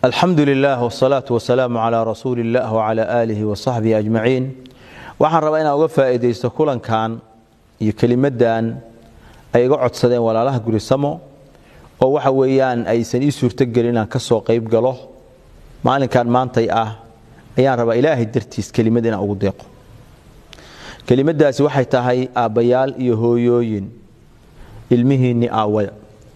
alxamdu lilah wsalaatu wasalaamu calaa rasuuli illah wcala aalihi wasaxbihi ajmaciin waxaan rabaa inaan uga faa'iidaysto kulankan iyo kelimadan ay iga codsadeen walaalaha gurisamo oo waxa weeyaan aysan ii suurtogelin inaan ka soo qayb galo maalinkan maantay ah ayaan rabaa ilaahay dartiis kelimad inaan ugu deeqo kelimadaasi waxay tahay aabbayaal iyo hooyooyin ilmihiinni aawaya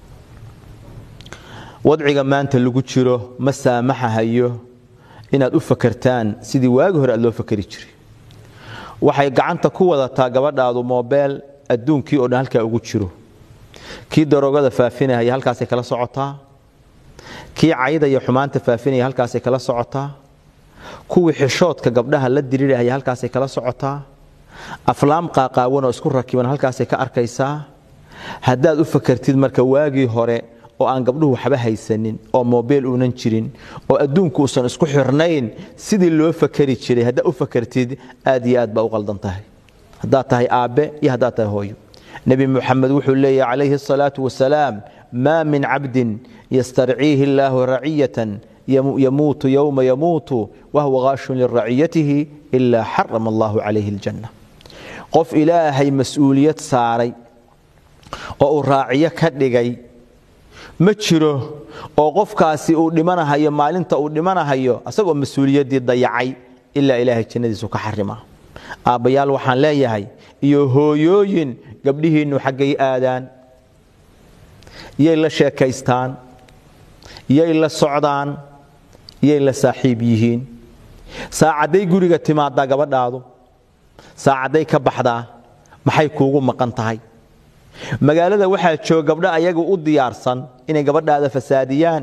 wadciga maanta lagu jiro ma saamaxahayo inaad u fakartaan sidii waagi hore aad loo fakari jiray waxay gacanta ku wadataa gabadhaadu moobeel adduunkii oo dhan halkaa ugu jiro kii daroogada faafinahaya halkaasay kala socotaa kii cayda iyo xumaanta faafinaya halkaasay kala socotaa kuwii xishoodka gabdhaha la dirirahaya halkaasay kala socotaa aflaam qaaqaawan oo isku rakiban halkaasay ka arkaysaa haddaad u fakartid marka waagii hore oo aan gabdhuhu waxba haysanin oo mobeel uunan jirin oo adduunku uusan isku xirnayn sidii loo fakari jiray haddaad u fakartid aad iyo aad baa u qaldan tahay haddaad tahay aabbe iyo haddaad tahay hooyo nebi muxamed wuxuu leeyahy calayhi asalaatu wasalaam maa min cabdin yastarciihi illaahu raciyatan yamuutu yowma yamuutu wahuwa qaashun liraciyatihi ilaa xarama allahu calayhi aljanna qof ilaahay mas-uuliyad saaray oo uu raaciyo ka dhigay ma jiro oo qofkaasi uu dhimanahayo maalinta uu dhimanahayo asagoo mas-uuliyaddii dayacay ilaa ilaahay jannadiisu ka xarima aabbayaal waxaan leeyahay iyo hooyooyin gabdhihiinnu xaggay aadaan yay la sheekaystaan yay la socdaan yay la saaxiib yihiin saacadday guriga timaadaa gabadhaadu saacadday ka baxdaa maxay kuugu maqan tahay magaalada waxaa jooga gabdho ayagu u diyaarsan inay gabadhaada fasaadiyaan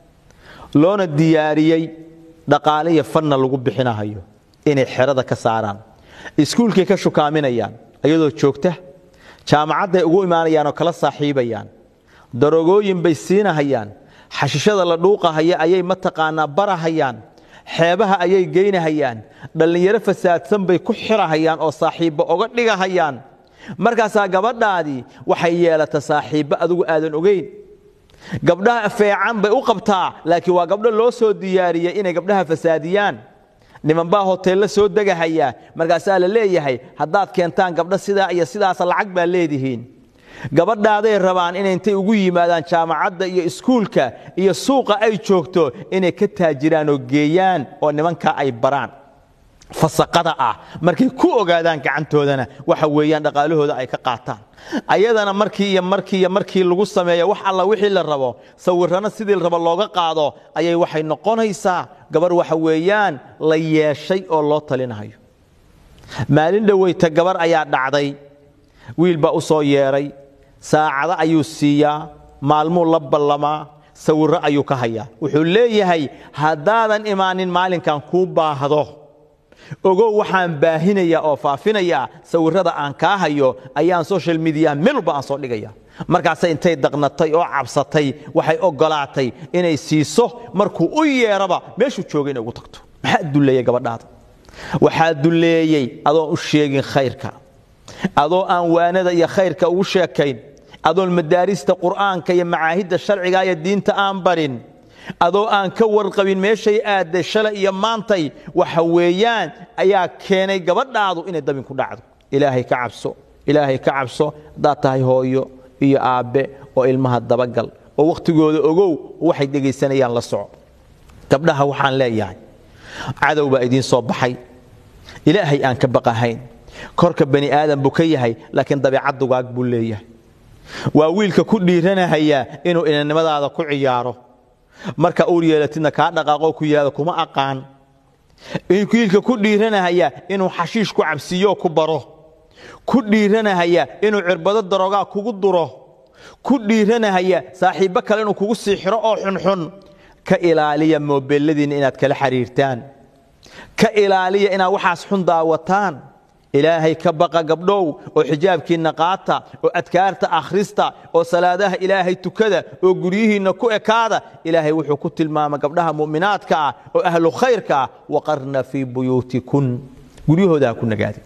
loona diyaariyey dhaqaale iyo fanna lagu bixinahayo inay xerada ka saaraan iskuulkay ka shukaaminayaan ayadoo joogta jaamacadday ugu imaanayaan oo kala saaxiibayaan darogooyin bay siinahayaan xashishada la dhuuqahaya ayay mataqaanaa barahayaan xeebaha ayay geynahayaan dhallinyaro fasaadsan bay ku xirahayaan oo saaxiibba oga dhigahayaan markaasaa gabadhaadii waxay yeelata saaxiibbo adigu aadan ogeyn gabdhaha feecan bay u qabtaa laakiin waa gabdho loo soo diyaariyey inay gabdhaha fasaadiyaan nimanbaa hoteella soo degahaya markaasaa la leeyahay haddaad keentaan gabdho sidaa iyo sidaasa lacag baa leedihiin gabadhaaday rabaan inay intay ugu yimaadaan jaamacadda iyo iskuulka iyo suuqa ay joogto inay ka taajiraan oo geeyaan oo nimankaa ay baraan fasaqada ah markay ku ogaadaan gacantoodana waxa weeyaan dhaqaalahooda ay ka qaataan ayadana markii iyo markii iyo markii lagu sameeyo wax alla wixii la rabo sawirrana sidii rabo looga qaado ayay waxay noqonaysaa gabar waxa weeyaan la yeeshay oo loo talinahayo maalin dhoweyta gabar ayaa dhacday wiil baa u soo yeedhay saacado ayuu siiyaa maalmuu la ballamaa sawirro ayuu ka hayaa wuxuu leeyahay haddaadan imaanin maalinkan kuu baahdo ogow waxaan baahinayaa oo faafinayaa sawirrada aan kaa hayo ayaan social mediaha meel walba aan soo dhigaya markaase intay daqnatay oo cabsatay waxay ogolaatay inay siiso markuu u yeeraba meeshuu joogay inay ugu tagto maxaa dulleeyey gabadhaada waxaa dulleeyey adoon u sheegin khayrka adoo aan waanada iyo khayrka ugu sheekayn adoon madaarista qur'aanka iyo macaahidda sharciga iyo diinta aan barin adoo aan ka warqabin meeshay aadday shalay iyo maantay waxa weeyaan ayaa keenay gabadhaadu inay dabin ku dhacdo ilaahay ka cabso ilaahay ka cabso haddaad tahay hooyo iyo aabbe oo ilmaha dabagal oo wakhtigooda ogow waxay dhegaysanayaan la soco gabdhaha waxaan leeyahay cadow baa idiin soo baxay ilaahay aan ka baqahayn korka bani aadam buu ka yahay laakiin dabeecad dugaag buu leeyahay waa wiilka ku dhiiranahaya inuu inannimadaada ku ciyaaro marka uur yeelatidna kaa dhaqaaqoo ku yidhahdo kuma aqaan wiilka ku dhiiranahaya inuu xashiish ku cabsiiyoo ku baro ku dhiiranahaya inuu cirbado daroogaa kugu duro ku dhiiranahaya saaxiibbo kale inuu kugu sii xiro oo xunxun ka ilaaliya moobeladiinna inaad kala xiriirtaan ka ilaaliya inaad waxaas xun daawataan ilaahay ka baqa gabdhow oo xijaabkiinna qaata oo adkaarta akhrista oo salaadaha ilaahay tukada oo guryihiinna ku ekaada ilaahay wuxuu ku tilmaama gabdhaha mu'minaadka ah oo ahlu khayrka ah waqarna fii buyuutikun guryahooda ha ku nagaadi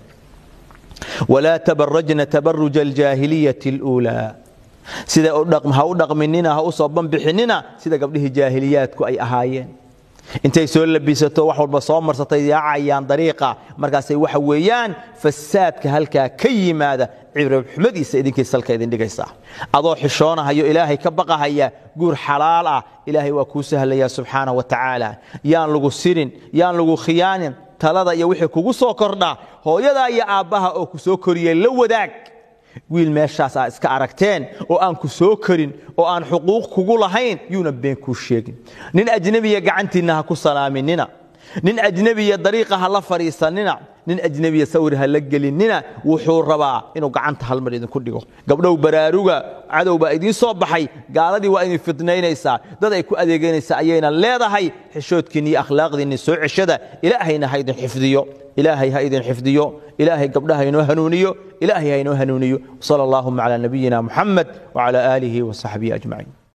walaa tabarajna tabaruja aljaahiliyati اluulaa sida ha u dhaqminina ha u soo banbixinina sida gabdhihii jaahiliyaadku ay ahaayeen intay soo labisato wax walba soo marsatay yaacayaan dariiqa markaasay waxa weeyaan fasaadka halkaa ka yimaada cibrabxumadiisa idinkay salka idin dhigaysaa adoo xishoonahayo ilaahay ka baqahaya guur xalaal ah ilaahay waa kuu sahlaya subxaana wa tacaala yaan lagu sirin yaan lagu khiyaanin talada iyo wixii kugu soo kordha hooyadaa iyo aabbaha oo ku soo koriyey la wadaag wiil meeshaas aa iska aragteen oo aan ku soo korin oo aan xuquuq kugu lahayn yuuna been kuu sheegin nin ajnebiya gacantiinna ha ku salaaminina nin ajnebiya dariiqa ha la fadhiisanina nin ajnebiya sawir ha la gelinina wuxuu rabaa inuu gacanta halmar idinku dhigo gabdhow baraaruga cadow baa idiin soo baxay gaaladii waa idin fidnaynaysaa dad ay ku adeeganaysaa ayayna leedahay xishoodkiinni iyo akhlaaqdiinni soo ceshada ilaahayna ha idin xifdiyo ilaahay ha idin xifdiyo ilaahay gabdhaha inoo hanuuniyo ilaahay ha inoo hanuuniyo sala allahuma calaa nabiyina muxamed wacala aalihi wasaxbihi ajmaciin